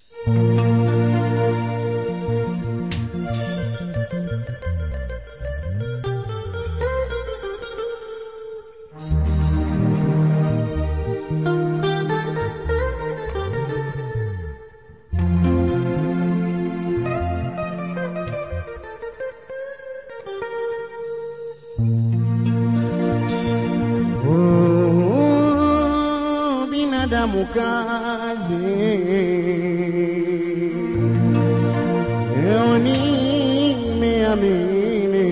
Oh, binadamu kazi leo nimeamini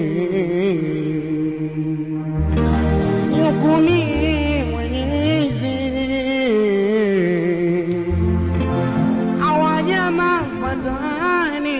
yukuni Mwenyezi awanyama fatani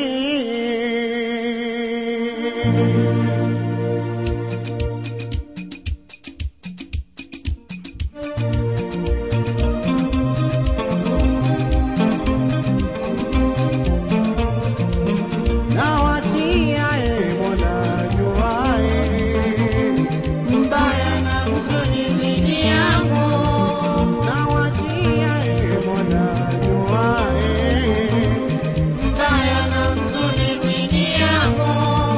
nawachia e Mola juae mbaya na mzuri dhidi yangu nawachia e Mola juae mbaya na mzuri dhidi yangu,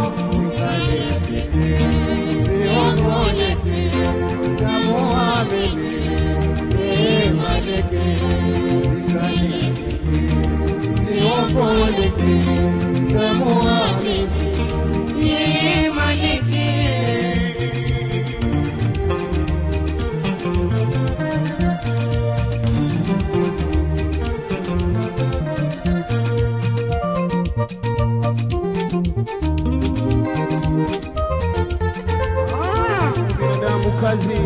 siongoneke kamuamini emaleke siongoneke kamuamini yemaleke Ah, binadamu kazi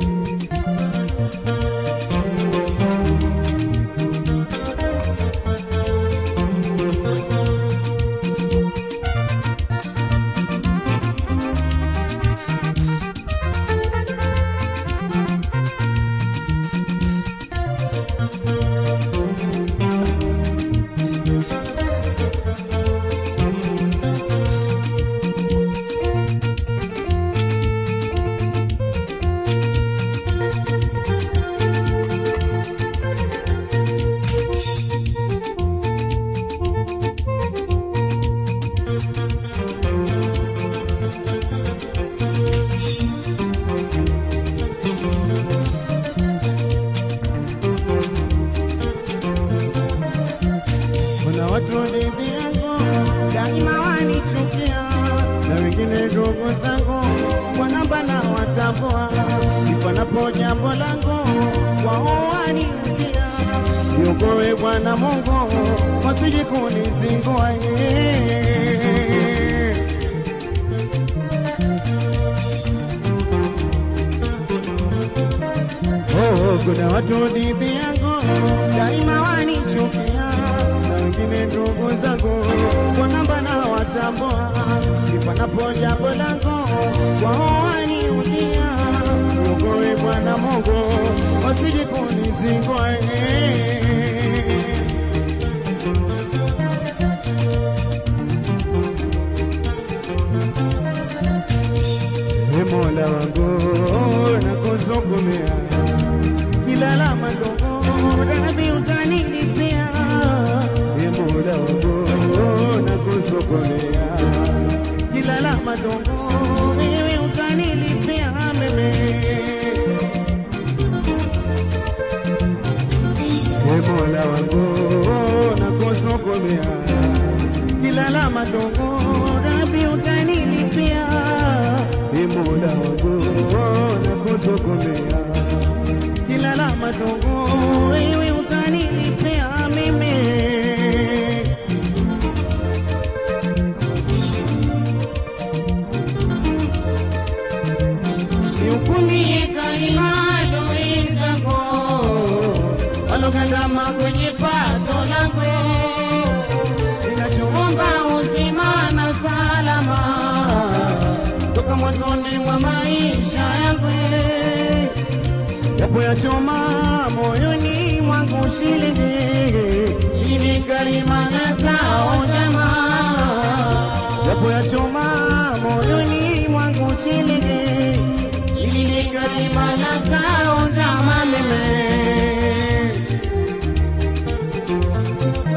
kuna watu dhidi yangu daima wanichukia, na wengine ndugu zangu wanambana watambua, nipanapo jambo langu wao waniukia. Niokoe Bwana Mungu, wasije kunizingua yeye. Oh, kuna watu dhidi yangu daima wanichukia, na wengine ndugu zangu wanamba na watambua, nipanapo jambo langu wao waniudhia. Niokoe Bwana Mungu, wasije kunizingua eh. Ee Mola wangu nakusukumia kila la madogo Rabi utanilipia. Ee Mola wangu nakusukumia kila la madogo wewe utanilipia meme. Ee Mola wangu nakusukumia kila la madogo Rabi utanilipia. Ee Mola wangu nakusukumia kila la madogo wewe utanilipia mimi. Nihukumie kalima adui zako walokandama kwenye pato langu, ninachoomba omba uzima na salama toka mwanzoni mwa maisha yangu, yapo yachoma moyoni mwangu shilingi ili kalima na zao jamaa yapo yachoma moyoni mwangu shilingi ili kalima na zao jamaa meme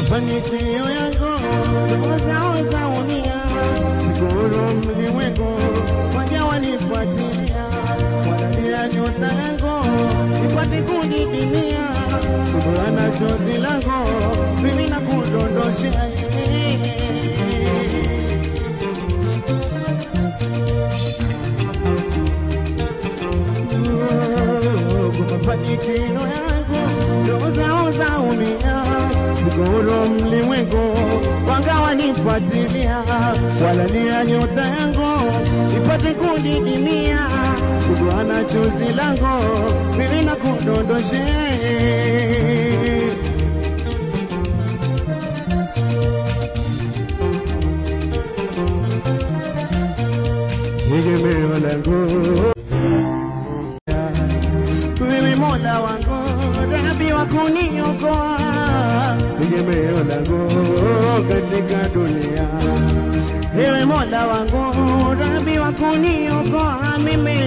mafanikio yako ozaoza unia sikuru mlimwengu waja wanifuatilia walalia nyota yako ipate kudidimia subhana chozi lako mimi na kudondoshea kwa mafanikio yako ozaoza unia sikuru mlimwengu wanga wanifuatilia walalia nyota yangu ipate kudidimia subhana chozi langu mimi na kudondoshea tegemeo langu wewe mola wangu rabi wa kuniokoa tegemeo langu katika dunia wewe mola wangu rabi wa kuniokoa mimi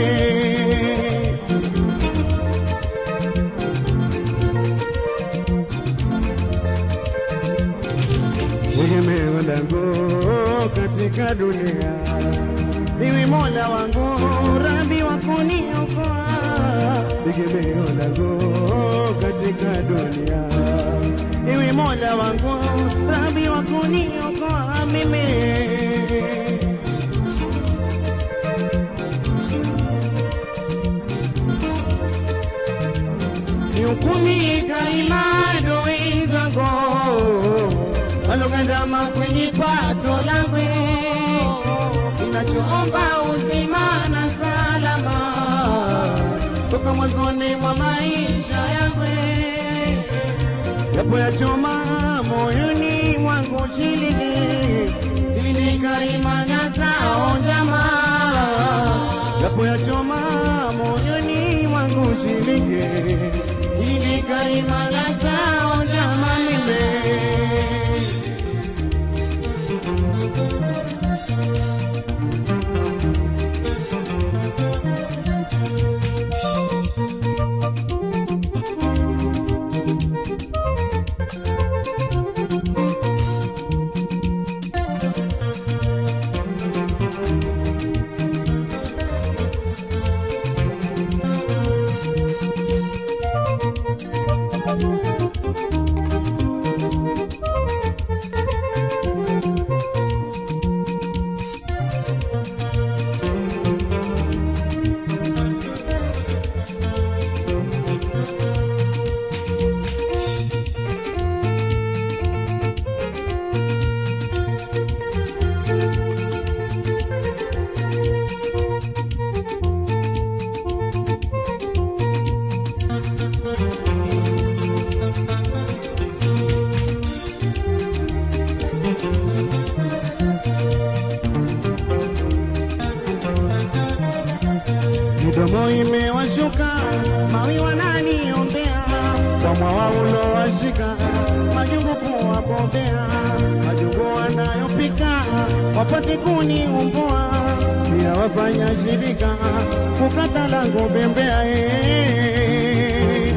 tegemeo langu katika dunia Ewe Mola wangu, Rabi wa kuniokoa, tegemeo langu katika dunia. Ewe Mola wangu, Rabi wa kuniokoa mimi. Nihukumie kalima adui zangu walogandama kwenye pato langu ninachoomba uzima na salama toka mwanzoni mwa maisha yangu, yapo yachoma moyoni mwangu shilingi ili ni karima na zao njama, yapo yachoma moyoni mwangu shilingi ili ni karima na zao njama mimi midomo imewashuka, mawi wananiombea, kwa mwawa ulowashika, majungu kuwapombea, majungu wanayopika wapate kuniumbua, pia wafanya shirika kukata langu bembea eh.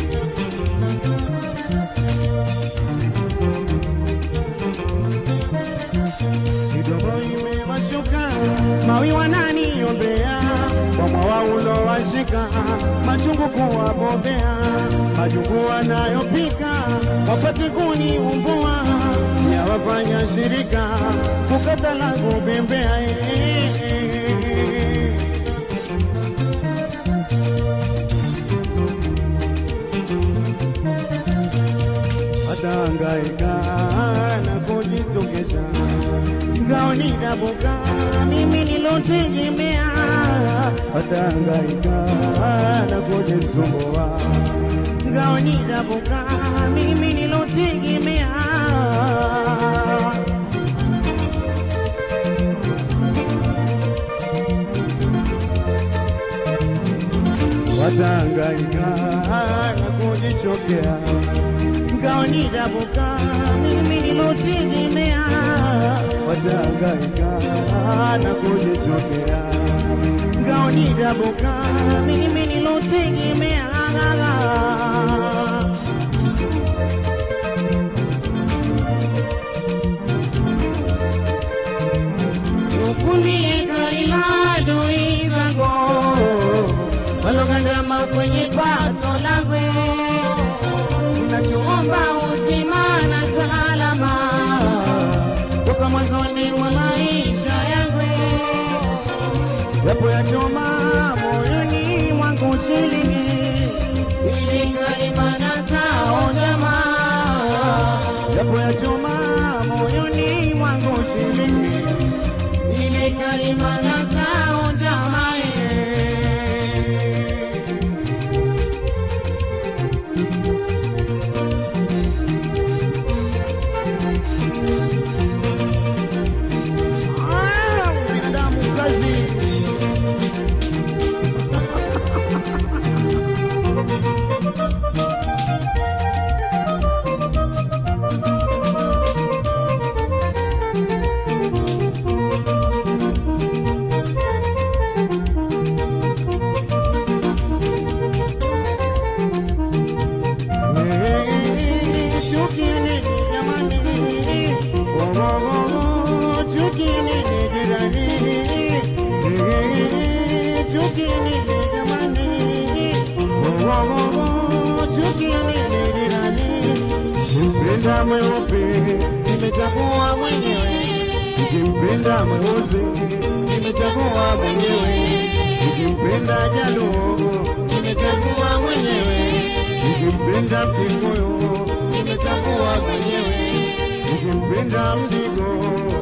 midomo imewashuka, mawi wananiombea, kwa mwawa ulowashika, machungu kuwapombea, majungu wanayopika wapate kuniumbua, ya wafanya shirika kukata langu bembea eh. Watahangaika na kujitokeza ngao ninapoka mimi nilotegemea, watahangaika na kujisumbua ngao ninapoka mimi nilotegemea. Watahangaika na kujichokea ngao ninapoka mimi nilotegemea, watahangaika na kujichokea ngao ninapoka mimi nilotegemea. kuandama kwenye pato langu, ninachoomba omba uzima na salama toka mwanzoni wa maisha yangu, yapo yachoma moyoni mwangu shilingi ili kalimana zao jamaa, yapo yachoma moyoni mwangu shilingi ili kalimana zao jamaa. Ah, binadamu kazi Chukini jamani, oh, oh, oh, chukini jirani, chukini jamani, oh, oh, oh, chukini jirani. Kimpenda mweupe nimechagua mwenyewe, kimpenda mweusi nimechagua mwenyewe, kimpenda jaluo nimechagua mwenyewe Nikimpenda Mkikuyu nimechagua mwenyewe, nikimpenda Mdigo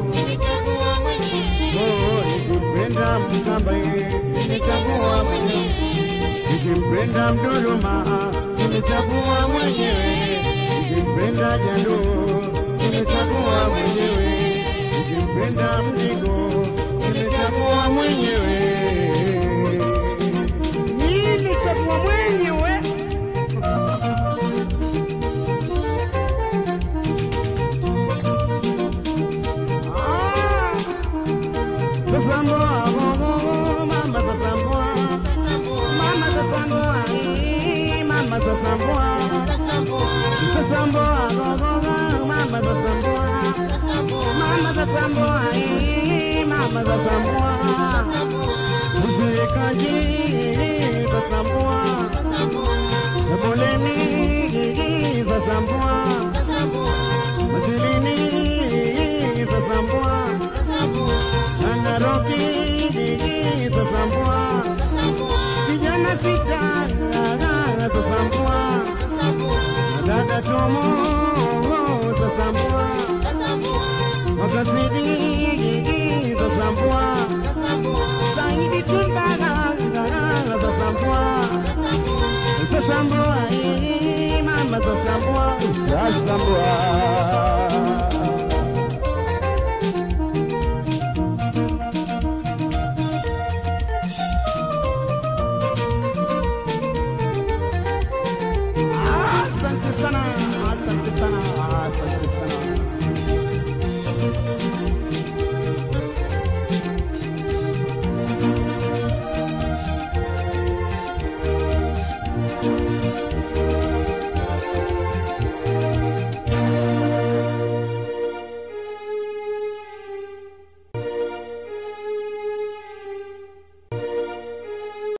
oh, nikimpenda Mkamba nimechagua mwenyewe, nikimpenda Mduluma nimechagua mwenyewe, nikimpenda Jaluo nimechagua mwenyewe, nikimpenda Mdigo nimechagua mwenyewe, nimechagua mwenyewe. Sasambua, oh, oh, mama sasambua, mama sasambua, eh, mama sasambua, sasambua, oh, oh, oh, mama sasambua, mama sasambua, eh, mama sasambua, mzikaji sasambua, Ebuleni sasambua, Mashilini sasambua, Nanaroki sasambua, kijana sita sasambua, dada Tomo sasambua, Makasidi sasambua, Saidi Tundana sasambua, sasambua, eh, mama sasambua, sasambua. Asante sana, asante